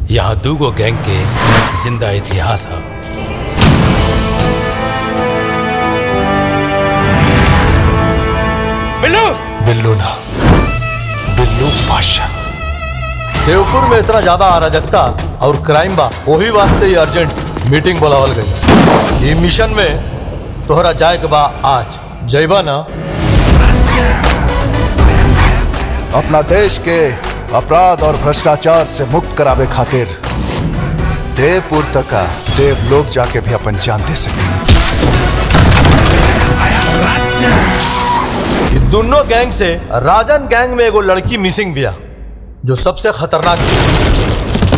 यहाँ दूगो गैंग के जिंदा इतिहास है बिल्लू बिल्लू ना बिल्लू बादशाह देवपुर में इतना ज्यादा अराजकता और क्राइम बा वही वास्ते ये अर्जेंट मीटिंग बुलावल गई ये मिशन में तोहरा जाए के बा आज जयबा ना अपना देश के अपराध और भ्रष्टाचार से मुक्त करावे खातिर देवपुर तक का देव लोग जाके भी अपन जान दे सके ये दोनों गैंग से राजन गैंग में एगो लड़की मिसिंग बिया जो सबसे खतरनाक है।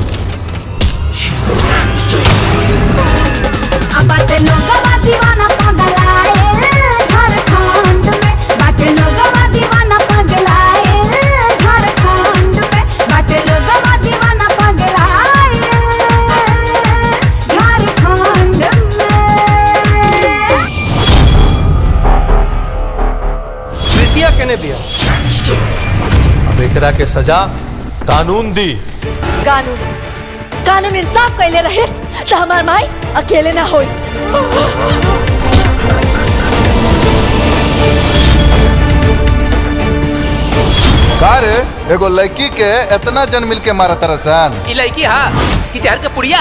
बाटे लोगवा दीवाना पगलाए झारखंड में बाटे लोगवा दीवाना पगलाए झारखंड में बाटे लोगवा दीवाना पगलाए झारखंड में प्रीतिया केने बिया अब एकरा के सजा कानून दी कानून कानून इंसाफ कैले रहे तो हमार माई अकेले ना होई का रे एगो लड़की के इतना जन मिल के मारा तरसन ई लड़की हा कि जहर के पुड़िया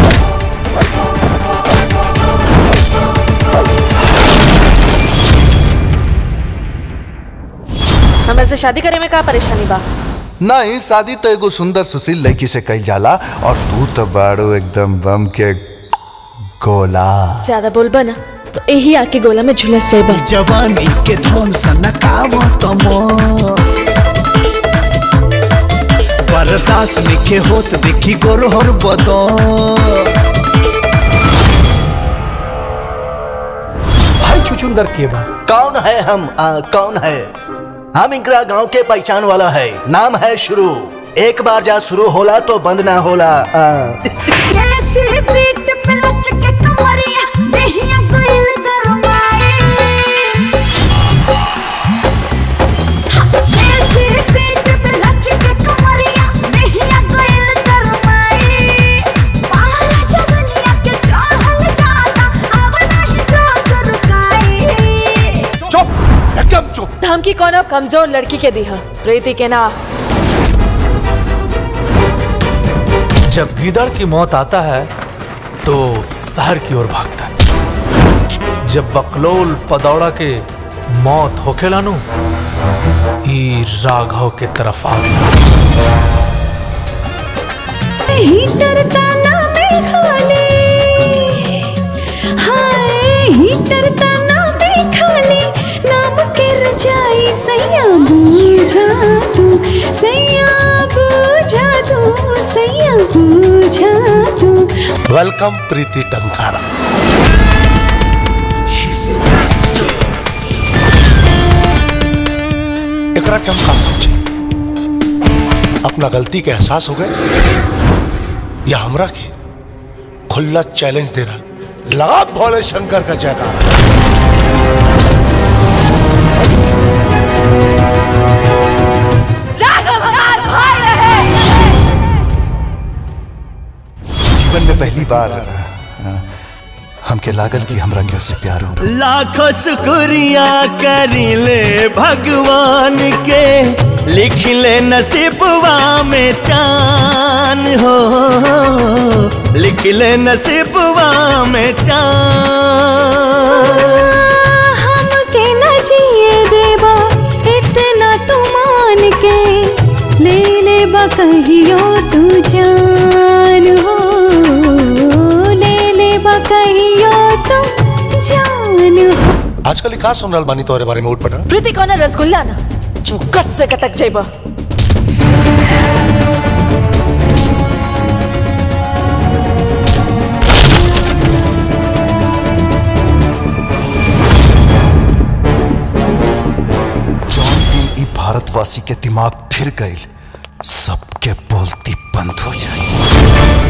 हमें से शादी करे में का परेशानी बा नहीं शादी तो एगो सुंदर सुशील लड़की से कही जाला और तू तो बाड़ो एकदम बम के गोला ज्यादा बोलबा ना तो यही आके गोला में झुलस जाइबा जवानी के धोन सनकावो तमो बर्दाश्त लिखे होत देखी गोरहर बदो भाई छुचुंदर के बा कौन है हम आ, कौन है हम इंकरा गांव के पहचान वाला है नाम है शुरू एक बार जा शुरू होला तो बंद ना होला आ, जैसे पीठ पे लचके कमरिया देहिया कोइल गरमाए जैसे पीठ पे लचके कमरिया देहिया कोइल गरमाए पार जवनिया के चढ़ल जाता अब नहीं जोश रुकाए चुप एकदम चुप धमकी कोनो कमजोर लड़की के दी है प्रीति के ना जब गीदड़ की मौत आता है तो शहर की ओर भागता है जब बकलोल पदौड़ा के मौत होखेला नु ई राघव के तरफ आ गया हीटर ताना में खाली हाय हीटर ताना में खाली नाम के रजाई सैया बूझा तू सैया बूझा तू सैया बूझा तू वेलकम प्रीति टंकारा एकरा के हम का समझे अपना गलती के एहसास हो गए या हमरा के खुला चैलेंज दे रहा लगा भोले शंकर का जयकारा राघव हमार भाई रहे जीवन में पहली बार अ, हमके लागल कि हमरा के से प्यार हो रहा लाखों शुक्रिया करिले भगवान के लिख ले नसीबवा में चान हो लिख ले नसीबवा में चान हमके न जिए देबा इतना तू मान के ले ले बा कहियो तू जान हो ले ले बा कहियो तू जान हो आजकल का सुन रहल बानी तोहरे बारे में उठ पटा प्रीति कोनो रसगुल्ला ना जो कट से कटक जाइबा जौन दिन ई भारतवासी के दिमाग फिर गईल सबके बोलती बंद हो जाए